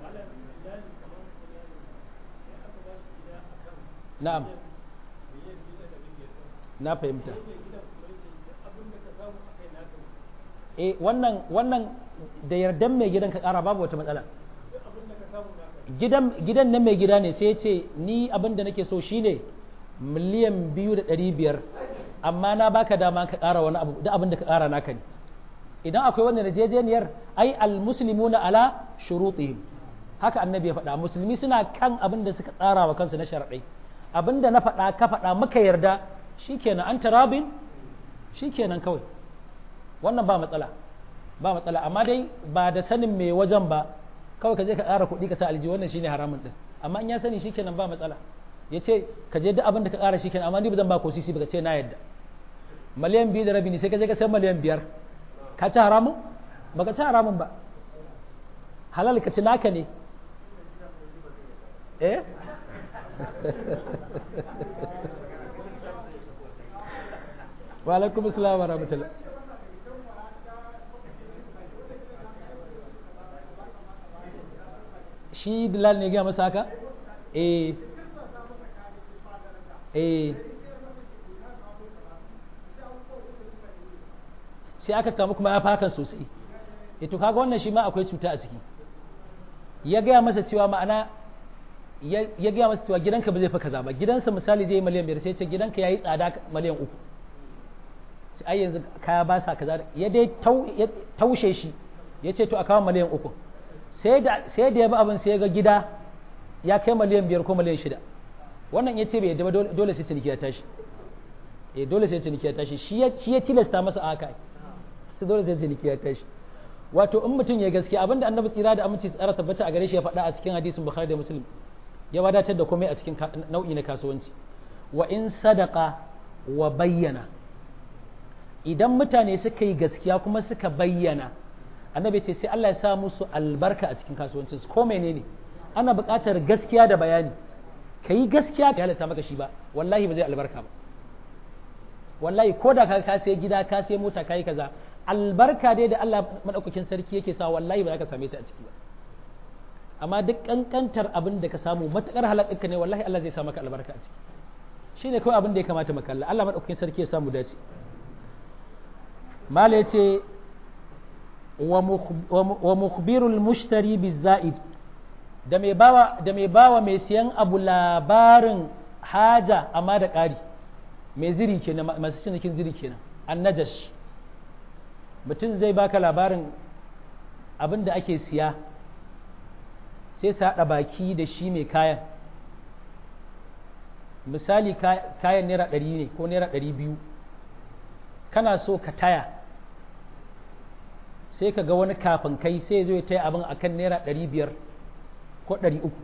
na'am na fahimta eh wannan wannan da yardan mai gidan ka kara babu wata matsala gidan gidan na mai gida ne sai ya ce ni abin da nake so shine miliyan biyu da ɗari biyar amma na baka dama ka ƙara wani abu da abin da ka ƙara naka ne idan akwai wannan yarjejeniyar ai almuslimuna ala shurutihim haka annabi ya faɗa musulmi suna kan abin da suka tsara wa kansu na sharaɗai abin da na faɗa ka faɗa muka yarda shikenan an tarabin shikenan kawai wannan ba matsala ba matsala amma dai ba da sanin mai wajen ba kawai ka je ka ƙara kuɗi ka sa alji wannan shine haramun din amma in ya sani shikenan ba matsala ya ce ka je duk abin da ka ƙara shikenan amma ni ba zan ba ko sisi ba ka ce na yadda miliyan biyu da rabi ne sai ka je ka sai miliyan biyar ka ci haramun ba ka ci haramun ba halal ka ci naka ne eh wa alaikum assalam wa rahmatullah shi Bilal ne gaya masa haka? Eh. Eh. Sai aka samu kuma ya fakan sosai. E to kaga wannan shi ma akwai cuta a ciki. Ya gaya masa cewa ma'ana ya gaya masa cewa gidanka ba zai fi kaza ba gidansa misali zai yi miliyan biyar sai ce gidanka ya yi tsada miliyan uku sai ai yanzu kaya ba sa kaza ya dai taushe shi ya ce to a kawo miliyan uku sai da ya bi abin sai ga gida ya kai miliyan biyar ko miliyan shida wannan ya ce bai yadda ba dole sai ciniki ya tashi eh dole sai ciniki ya tashi shi ya tilasta masa haka sai dole sai ciniki ya tashi wato in mutum ya gaskiya abinda annabi tsira da aminci tsara tabbata a gare shi ya faɗa a cikin hadisin bukhari da muslim ya wadatar da komai a cikin nau'i na kasuwanci wa in sadaka wa bayyana idan mutane suka yi gaskiya kuma suka bayyana annabi ce sai Allah ya sa musu albarka a cikin kasuwancinsu ko menene ana buƙatar gaskiya da bayani ka yi gaskiya ka halatta maka shi ba wallahi ba zai albarka ba wallahi ko da ka sai gida ka sai mota ka yi kaza albarka dai da Allah madaukakin sarki yake sa wallahi ba za ka same ta a ciki ba amma duk kankantar abin da ka samu matakar halakarka ne wallahi Allah zai sa maka albarka a ciki shine kawai abin da ya kamata mu kalla Allah madaukakin sarki ya samu dace mala yace wa mukhbirul mushtari bizaid da mai bawa da mai bawa mai siyan abu labarin haja amma da ƙari mai ziri kenan masu cinikin ziri kenan annajash mutum zai baka labarin abin da ake siya sai su haɗa baki da shi mai kayan misali kayan naira ɗari ne ko naira ɗari biyu kana so ka taya sai ka ga wani kafin kai sai zo ya taya abin akan naira ɗari biyar ko ɗari uku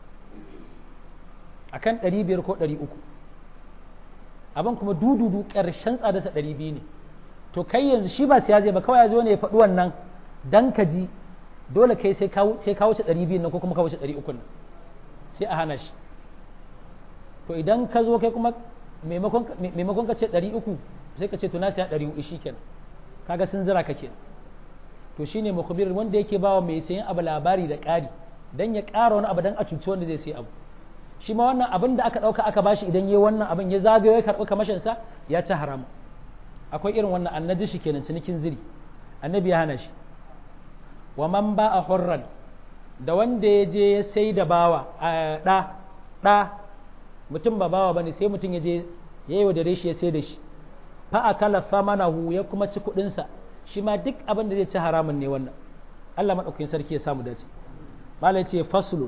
akan ɗari biyar ko ɗari uku abin kuma dududu ƙarshen tsadarsa ɗari biyu ne to kai yanzu shi ba siya zai ba kawai ya zo ne ya faɗi wannan dan ka ji dole kai sai ka wuce ɗari biyu nan ko kuma ka wuce ɗari uku nan sai a hana shi to idan ka zo kai kuma maimakon ka ce ɗari uku sai ka ce to na siya ɗari uku shi kenan kaga sun zira ka kenan to shine mukhbir wanda yake bawa mai sayan abu labari da ƙari dan ya ƙara wani abu dan a cuci wanda zai sayi abu shi ma wannan abin da aka ɗauka aka bashi idan ya wannan abin ya zagayo ya karɓi kamashinsa ya ci haramu akwai irin wannan annaji shi kenan cinikin ziri annabi ya hana shi wa man ba a hurran da wanda ya je ya sai da bawa a ɗa ɗa mutum ba bawa bane sai mutum ya je ya yi wa dare shi ya sai da shi fa a kala famanahu ya kuma ci kuɗinsa shi ma duk abin da zai ci haramun ne wannan Allah maɗaukakin sarki ya samu dace malai ce faslu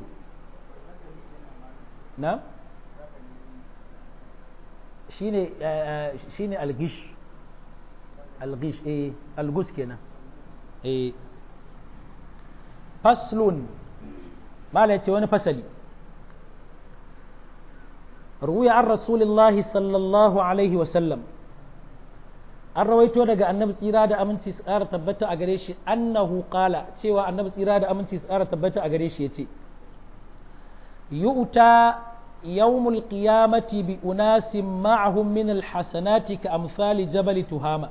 na shine shine algish algish eh algus kenan eh faslun malai ce wani fasali ruwiya an rasulillahi sallallahu alaihi wasallam an rawaito daga annabi tsira da aminci su ƙara tabbata a gare shi annahu qala cewa annabi tsira da aminci su ƙara tabbata a gare shi yace yu'ta yawmul qiyamati bi unasin ma'ahum min alhasanati ka amsali jabal tuhama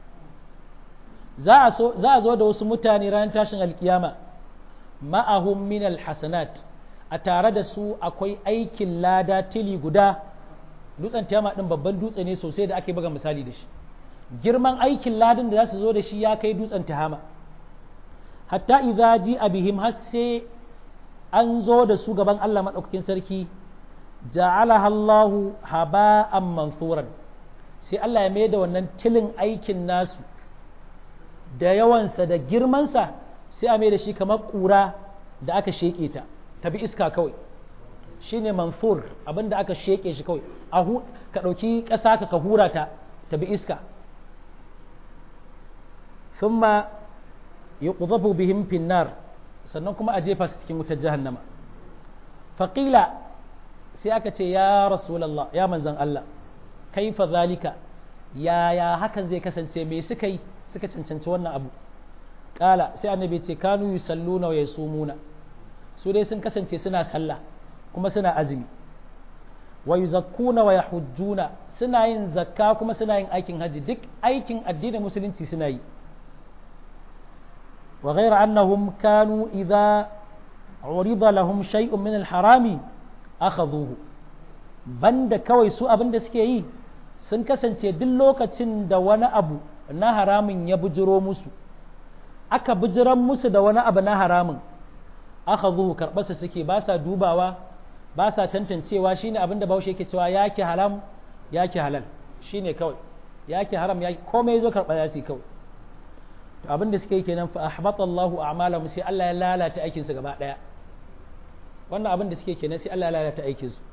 za a zo da wasu mutane ran tashin alkiyama ma'ahum min alhasanat a tare da su akwai aikin lada tili guda dutsen tiyama din babban dutse ne sosai da ake buga misali da shi girman aikin ladin da za su zo da shi ya kai dutsen tihama hatta idza ji bihim har sai an zo da su gaban Allah maɗaukakin sarki ja'alaha Allahu haba'an mansuran sai Allah ya mai da wannan tilin aikin nasu da yawansa da girmansa sai a mai da shi kamar ƙura da aka sheƙe ta tabi iska kawai shine mansur abinda aka sheƙe shi kawai ka ɗauki ƙasa ka ka hura ta tabi iska thumma yuqdhafu bihim fin nar sannan kuma a jefa su cikin wutar jahannama faqila sai aka ce ya rasulullah ya manzan Allah kaifa zalika yaya hakan zai kasance me suka yi suka cancanci wannan abu kala sai annabi ce kanu yusalluna wa yasumuna su dai sun kasance suna sallah kuma suna azumi wa yuzakkuna wa yahujjuna suna yin zakka kuma suna yin aikin haji duk aikin addinin musulunci suna yi وغير أنهم كانوا إذا عرض لهم شيء من الحرام أخذوه بند كوي سوء بند سكي sun kasance duk lokacin da wani abu na haramun ya bujiro musu aka bujiran musu da wani abu na haramun aka zuhu karɓarsa suke ba sa dubawa ba sa tantancewa shine abin da bahaushe yake cewa yake haram yake halal shine kawai yake haram yake komai zo karɓa ya kawai to abin da suka yi kenan fa ahbata Allahu a'malahum sai Allah ya lalata aikin su gaba daya wannan abin da suke kenan sai Allah ya lalata aikin su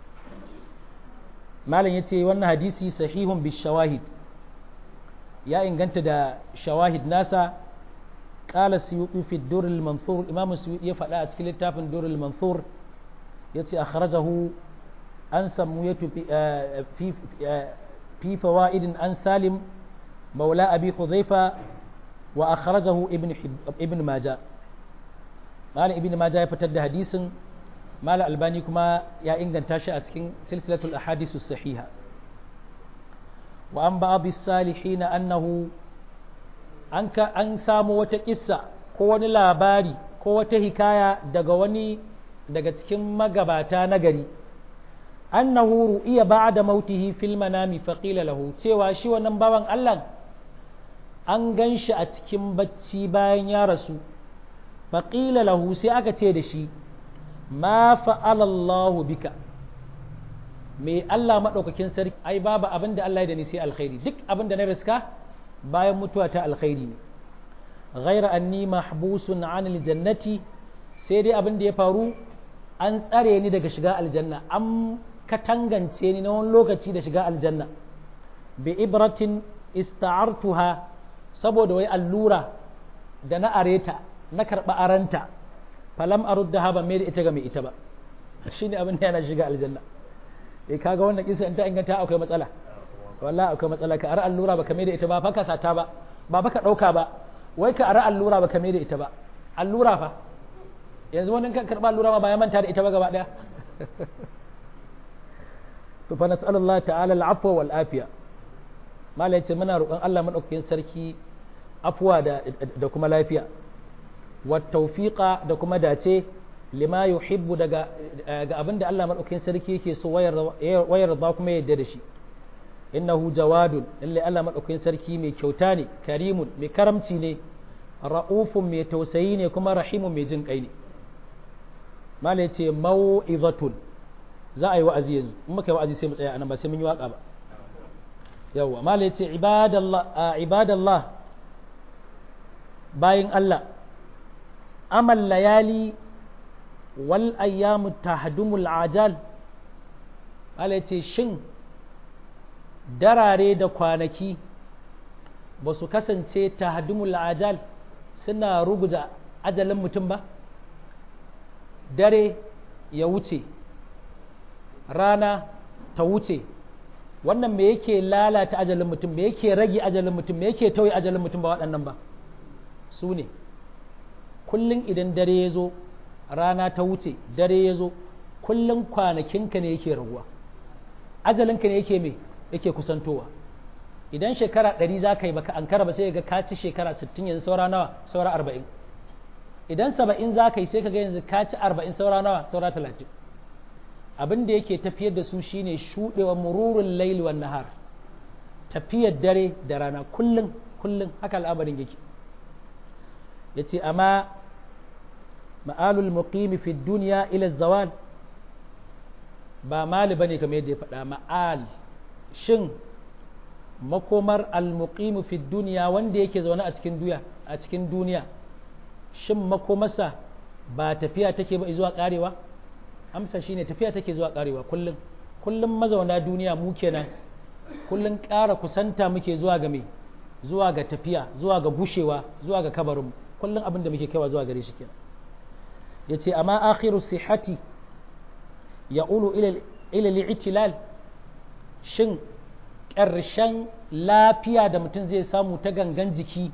malam yace wannan hadisi sahihun bi shawahid ya inganta da shawahid nasa qala suyuti fi dur al manthur imam suyuti ya faɗa a cikin littafin dur al manthur yace akhrajahu an samuyatu fi fi fawaid an salim مولى أبي حذيفة وأخرجه ابن حب... ابن ماجه مال ابن ماجه يفتد حديث مال الباني كما يا إنجن تاشا أتكين سلسلة الأحاديث الصحيحة وأن بعض الصالحين أنه أنك أن سامو وتكسا كون لاباري ko wata hikaya daga wani daga cikin magabata na gari annahu ru'iya ba'da mautihi fil manami faqila lahu cewa shi wannan bawan Allah an gan shi a cikin bacci bayan ya rasu faƙila lahu sai aka ce da shi ma fa'alallahu bika me Allah maɗaukakin sarki ai babu abin da Allah ya da ni sai alkhairi duk abin da na riska bayan mutuwa ta alkhairi ne ghaira anni mahbusun anil jannati sai dai abin da ya faru an tsare ni daga shiga aljanna an katangance ni na wani lokaci da shiga aljanna bi ibratin ista'artuha saboda wai allura da na areta na karɓa aranta falam arudda ha ban mai da ita ga mai ita ba shi ne abin da yana shiga aljanna eh kaga wannan kisa in ta inganta akwai matsala wallahi akwai matsala ka ara allura baka mai da ita ba baka sata ba ba baka ɗauka ba wai ka ara allura baka mai da ita ba allura fa yanzu wani kan karɓa allura ma ba ya manta da ita ba gaba ɗaya to fa nas'alullahi ta'ala al-afwa wal afiya malai ce muna roƙon Allah madaukakin sarki afuwa da, da kuma lafiya wa tawfiqa da kuma dace lima yuhibbu daga ga abin da Allah madaukakin sarki yake so wayar da kuma yadda da shi innahu jawadun lalle Allah madaukakin sarki mai kyauta ne karimun mai karamci ne ra'ufun mai tausayi ne kuma rahimun mai jin kai ne malai ce mau'izatun za a yi wa'azi yanzu in muka yi wa'azi sai mu tsaya anan ba sai mun yi waka ba yawwa malai ce ibadallah bayin Allah amal layali wal ayyamu tahdumul ajal malai ce shin darare da kwanaki ba su kasance tahdumul ajal suna ruguza ajalin mutum ba dare ya wuce rana ta wuce wannan me yake lalata ajalin mutum me yake rage ajalin mutum me yake tauye ajalin mutum ba waɗannan ba su ne kullum idan dare ya zo rana ta wuce dare ya zo kullum kwanakinka ne yake raguwa ajalinka ne yake me yake kusantowa idan shekara ɗari za ka yi baka ankara ba sai ga ka ci shekara sittin yanzu saura nawa saura arba'in idan saba'in za ka yi sai ka ga yanzu ka ci arba'in saura nawa saura talatin abin da yake tafiyar da su shine shuɗewa mururun laili wan nahar tafiyar dare da rana kullum kullum haka al'amarin yake yace amma ma'alul muqimi fi dunya ila zawal ba mali bane kamar yadda ya faɗa ma'al shin makomar al-muqimu fi dunya wanda yake zaune a cikin duniya a cikin duniya shin makomarsa ba tafiya take ba zuwa karewa amsa shine tafiya take zuwa karewa kullum kullum mazauna duniya mu kenan kullum ƙara kusanta muke zuwa ga me zuwa ga tafiya zuwa ga gushewa zuwa ga kabarin kullum abin da muke kaiwa zuwa gare shi kenan yace amma akhiru sihati ya'ulu ila ila li'tilal shin ƙarshen lafiya da mutum zai samu ta gangan jiki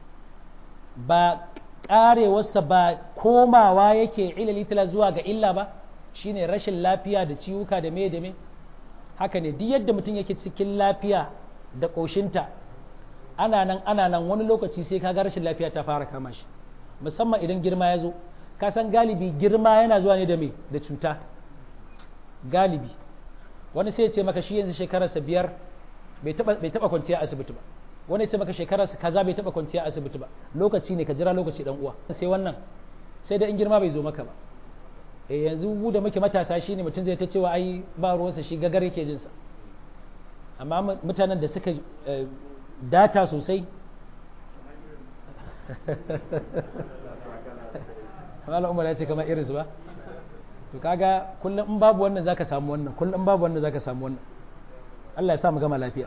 ba ƙarewarsa ba komawa yake ila litila zuwa ga illa ba shine rashin lafiya da ciwuka da me da me haka ne duk yadda mutum yake cikin lafiya da ƙoshinta ana nan ana nan wani lokaci sai kaga rashin lafiya ta fara kama shi musamman idan girma ya zo ka san galibi girma yana zuwa ne da me da cuta galibi wani sai ya ce maka shi yanzu shekararsa biyar bai taba kwanciya asibiti ba wani ya ce maka shekararsa kaza bai taba kwanciya asibiti ba lokaci ne ka jira lokaci dan uwa sai wannan sai da in girma bai zo maka ba eh yanzu mu da muke matasa shine mutum zai ta cewa ai ba ruwansa shi gagar yake jinsa amma mutanen da suka data sosai Malam Umar ya ce kamar irinsu ba to kaga kullum in babu wannan zaka samu wannan kullum in babu wannan zaka samu wannan Allah ya sa mu gama lafiya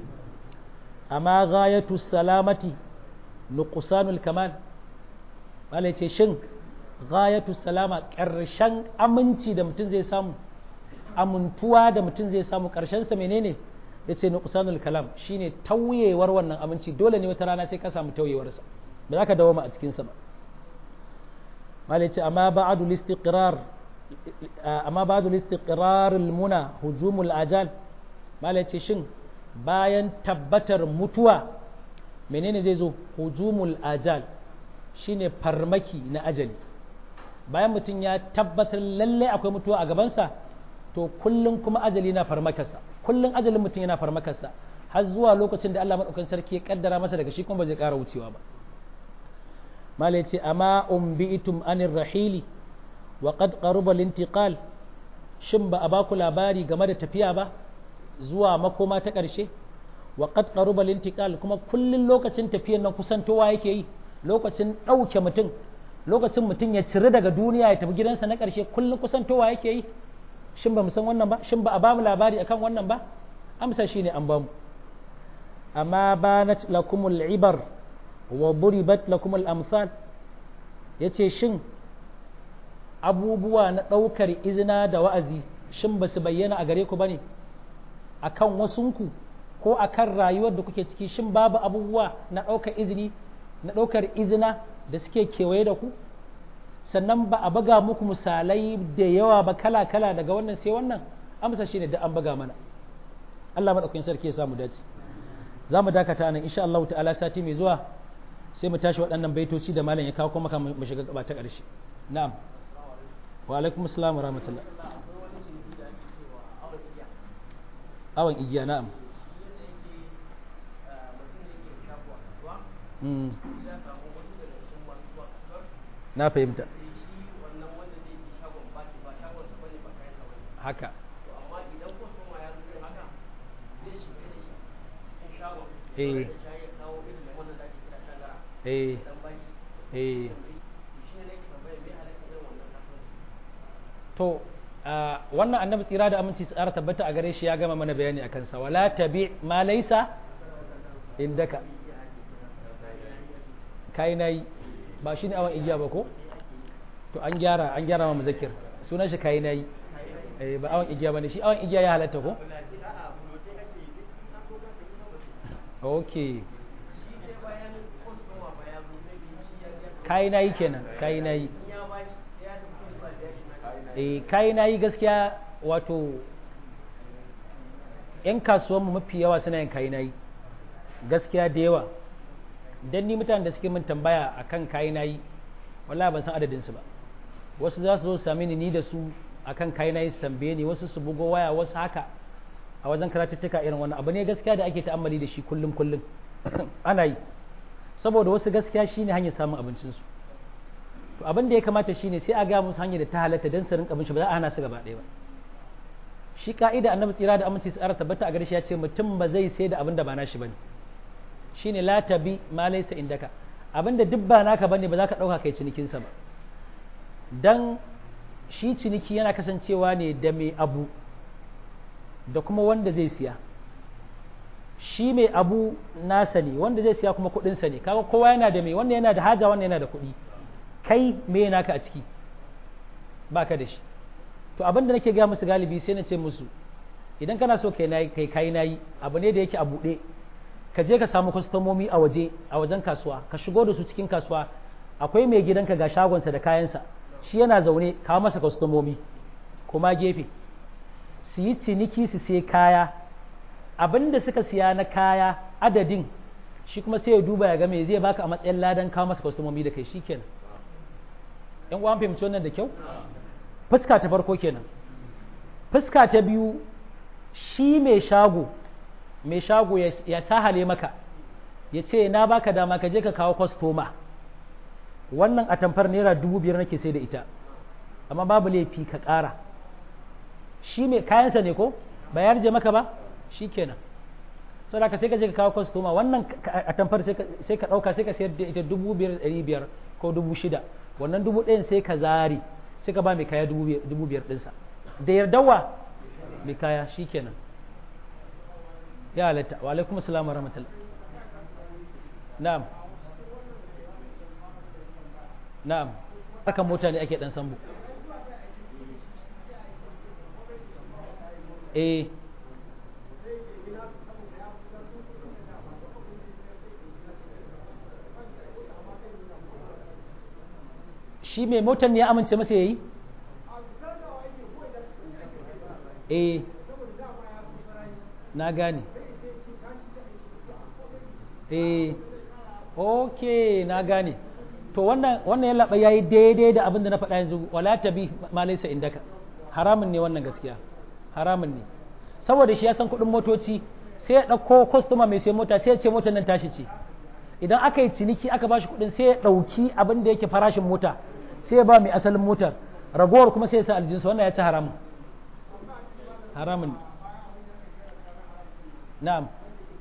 amma ghayatu salamati nuqsanul kamal wala ce shin ghayatu salama karshen aminci da mutum zai samu amintuwa da mutum zai samu karshen sa menene yace nuqsanul kalam shine tauyewar wannan aminci dole ne wata rana sai ka samu tauyewar sa ba za ka dawo a cikin sa ba malai ce amma ba'adu listiqrar amma ba'adu listiqrar almuna hujumul ajal malai ce shin bayan tabbatar mutuwa menene zai zo hujumul ajal shine farmaki na ajali bayan mutum ya tabbatar lalle akwai mutuwa a gabansa to kullum kuma ajali na farmakarsa kullum ajalin mutum yana farmakarsa har zuwa lokacin da Allah madaukakin sarki ya kaddara masa daga shi kuma ba zai ƙara wucewa ba malai ce amma umbi'itum anir rahili wa qad qaruba lintiqal shin ba a baku labari game da tafiya ba zuwa makoma ta ƙarshe wa qad qaruba lintiqal kuma kullun lokacin tafiyan nan kusantowa yake yi lokacin ɗauke mutum lokacin mutum ya ciri daga duniya ya tafi gidansa na ƙarshe kullun kusantowa yake yi shin ba mu san wannan ba shin ba a bamu labari akan wannan ba amsa shine an bamu amma banat lakumul ibar wa buribat lakum al-amsal yace shin abubuwa na ɗaukar izina da wa'azi shin ba su bayyana a gare ku bane akan wasunku ko akan rayuwar da kuke ciki shin babu abubuwa na ɗaukar izini na ɗaukar izina da suke kewaye da ku sannan ba a baga muku misalai da yawa ba kala-kala daga wannan sai wannan amsa shine da an baga mana Allah maɗaukakin sarki ya samu dace za mu dakata nan insha Allah ta'ala sati mai zuwa sai mu tashi waɗannan baitoci da malam ya kawo kuma mu shiga gaba ta ƙarshe na'am wa alaikum assalam wa rahmatullah awan igiya na'am na fahimta haka eh eh eh to wannan annabi tsira da aminci tsara tabbata a gare shi ya gama mana bayani a kansa wala tabi ma laisa indaka kai nayi ba shine awan igiya ba ko to an gyara an gyara ma muzakkir sunan shi kai nayi eh ba awon igiya bane shi awon igiya ya halatta ko okay kai nayi kenan kai nayi eh kai nayi gaskiya wato yan kasuwanmu mafi yawa suna yin kai nayi gaskiya da yawa dan ni mutanen da suke min tambaya akan kai nayi wallahi ban san adadin su ba wasu za su zo sami ni ni da su akan kai nayi su tambaye ni wasu su bugo waya wasu haka a wajen karatuttuka irin wannan abu ne gaskiya da ake ta'ammali da shi kullum kullum ana yi saboda wasu gaskiya shine hanyar samun abincin su to abin da ya kamata shine sai a ga musu hanyar da ta halatta dan su rinka abinci ba za a hana su gaba ɗaya ba shi ka'ida annabi tsira da aminci tsara tabbata a gare shi ya ce mutum ba zai sai da abin da ba nashi bane shine la tabi ma laysa indaka abin da duk ba naka bane ba za ka dauka kai cinikin sa ba dan shi ciniki yana kasancewa ne da mai abu da kuma wanda zai siya shi mai abu nasa ne wanda zai siya kuma kudinsa ne kaga kowa yana da mai wanda yana da haja wanda yana da kuɗi kai me naka a ciki baka da shi to abin da nake gaya musu galibi sai na ce musu idan kana so kai nayi kai kai nayi abu ne da yake a buɗe ka je ka samu kwastomomi a waje a wajen kasuwa ka shigo da su cikin kasuwa akwai mai gidanka ga shagonsa da kayansa shi yana zaune kawo masa kwastomomi kuma gefe su yi ciniki su sai kaya abin da suka siya na kaya adadin shi kuma sai ya duba ya ga me zai baka a matsayin ladan kawo masa kwastomomi da kai shi kenan yan uwan fahimci wannan da kyau fuska ta farko kenan fuska ta biyu shi mai shago mai shago ya sahale maka ya ce na baka dama ka je ka kawo kwastoma wannan atamfar naira dubu biyar nake sai da ita amma babu laifi ka ƙara shi mai kayansa ne ko ba ya rije maka ba shi kenan sau da ka sai ka je ka kawo kwastoma wannan atamfar sai ka ɗauka sai ka sayar da ita dubu biyar ɗari biyar ko dubu shida wannan dubu ɗayan sai ka zari sai ka ba mai kaya dubu biyar ɗinsa da yardawa mai kaya shi kenan ya halatta wa alaikum assalamu rahmatullah na'am na'am harkan mota ne ake dan sambu eh shi mai motar ne ya amince masa yayi eh na gane eh ok na gane to wannan wannan yalla ya yi daidai da abin da na faɗa yanzu wala tabi ma laysa indaka haramun ne wannan gaskiya haramun ne saboda shi ya san kuɗin motoci sai ya ɗauko kwastoma mai sai mota sai ya ce motar nan tashi ce idan aka yi ciniki aka bashi kuɗin sai ya ɗauki abin da yake farashin mota sai ya ba mai asalin motar ragowar kuma sai ya sa aljinsa wannan ya ci haramun haramun na'am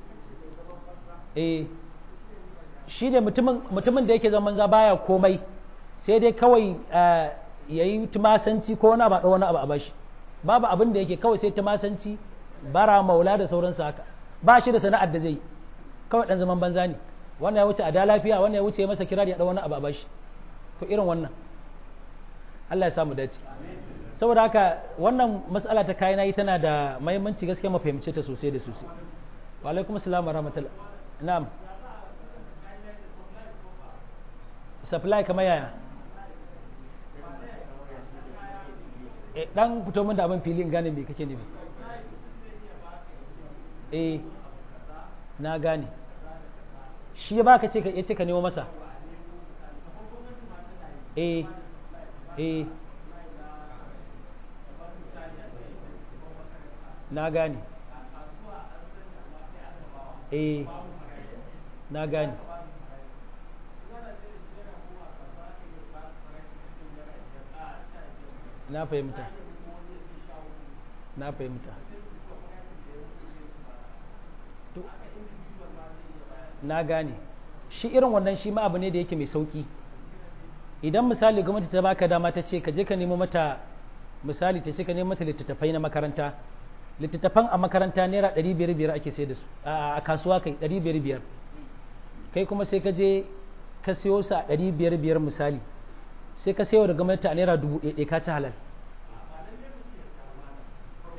eh shi ne mutumin da yake zaman za baya komai sai dai kawai ya yi tumasanci ko wani ba wani abu a bashi babu abin da yake kawai sai tumasanci bara maula da sauransu haka ba shi da sana'ar da zai kawai dan zaman banza ne wannan ya wuce a da lafiya wannan ya wuce masa kirar ya da wani abu a bashi to irin wannan Allah ya samu dace saboda haka wannan matsala ta kayan yi tana da mahimmanci gaskiya mu fahimce ta sosai da sosai wa alaikum assalam wa rahmatullah na'am supply kamar yaya e dan fito min da abin fili in gane me kake nufi eh na gane shi ya baka ce ka yace ka nemo masa eh eh na gane eh na gane na fahimta na fahimta na gane shi irin wannan shi ma abu ne da yake mai sauki idan misali gwamnati ta baka dama ta ce ka je ka nemo mata misali ta ce ka nemo mata littattafai na makaranta littattafan a makaranta naira ɗari biyar biyar ake sai da su a kasuwa kai ɗari biyar biyar kai kuma sai ka je ka siyo su a ɗari biyar biyar misali sai ka sayo da gwamnati a naira dubu ɗaya ka ci halal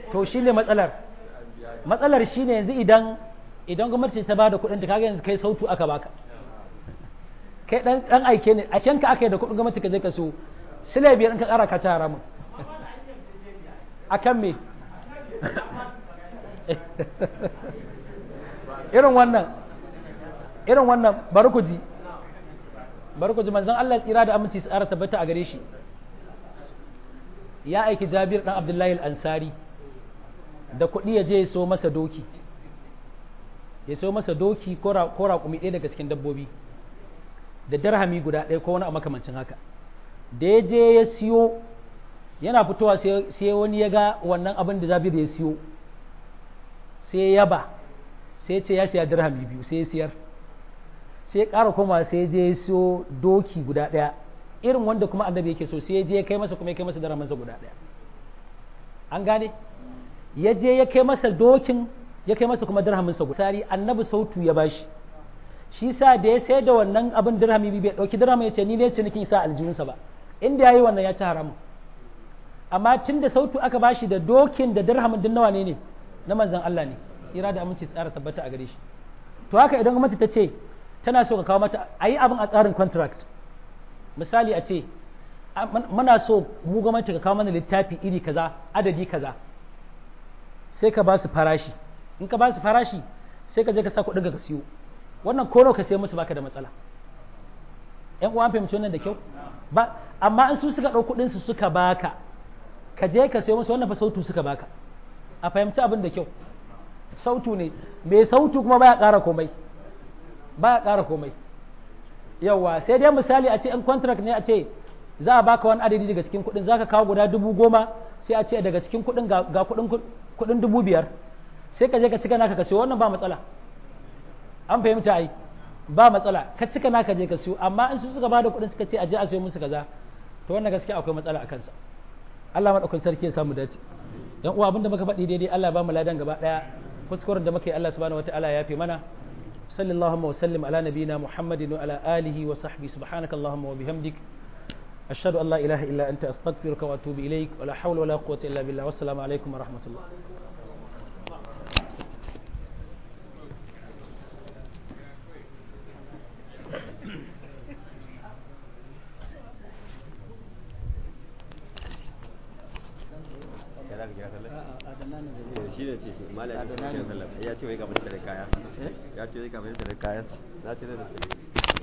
to shi ne matsalar matsalar shi ne yanzu idan idan gwamnati ta ba da kuɗin da kaga yanzu kai sautu aka baka kai dan dan aike ne a ka aka yi da kuɗin gwamnati ka je ka so sile biyar in ka ƙara ka ci haramun akan me irin wannan irin wannan bari ku ji bari ku ji manzon Allah tsira da aminci su ƙara tabbata a gare shi ya aiki Jabir dan Abdullahi al-Ansari da kuɗi ya je ya so masa doki ya so masa doki ko raƙumi ɗaya daga cikin dabbobi da darhami guda ɗaya ko wani a makamancin haka da ya je ya siyo yana fitowa sai wani ya ga wannan abin da Jabir ya siyo sai ya yaba sai ya ce ya siya dirhami biyu sai ya siyar sai ya ƙara koma sai ya je ya siyo doki guda ɗaya irin wanda kuma annabi yake so sai ya je ya kai masa kuma ya kai masa dirhaminsa guda ɗaya an gane ya je ya kai masa dokin ya kai masa kuma dirhaminsa guda sari annabi sautu ya bashi shi sa da ya sayar da wannan abin dirhami biyu bai ɗauki dirhamin ya ce ni ne cinikin sa aljihunsa ba inda ya yi wannan ya ci haramun amma tun da sautu aka bashi da dokin da dirhamin din nawa ne ne na manzan Allah ne ira da aminci tsara tabbata a gare shi to haka idan gwamnati ta ce tana so ka kawo mata a yi abin a tsarin contract misali a ce muna so mu gwamnati ka kawo mana littafi iri kaza adadi kaza sai ka ba su farashi in ka ba su farashi sai ka je ka sa kuɗin ka siyo wannan kono ka sai musu baka da matsala yan uwan fahimci wannan da kyau ba amma in su suka ɗau kuɗin su suka baka ka je ka sayo musu wannan fa sautu suka baka a fahimci abin da kyau sautu ne mai sautu kuma baya ƙara komai baya ƙara komai yawa sai dai misali a ce in contract ne a ce za a baka wani adadi daga cikin kuɗin za ka kawo guda dubu goma sai a ce daga cikin kuɗin ga kuɗin dubu biyar sai ka je ka cika naka ka siyo wannan ba matsala an fahimta ai ba matsala ka cika naka je ka siyo amma in su suka bada kuɗin suka ce a je a siyo musu kaza to wannan gaskiya akwai matsala a kansa Allah madaukakin sarki ya samu dace dan uwa abinda muka faɗi daidai Allah ba mu ladan gaba daya kuskuren da muka yi Allah subhanahu wataala ya fi mana sallallahu wa sallim ala nabiyina muhammadin wa ala alihi wa sahbihi subhanaka allahumma wa bihamdik ashhadu an la ilaha illa anta astaghfiruka wa atubu ilaik wa la hawla wa la quwwata illa billah wassalamu alaikum wa rahmatullah shi ne ce malam ya ce wai ka fita da kaya ya ce wai ka fita da kaya na ce da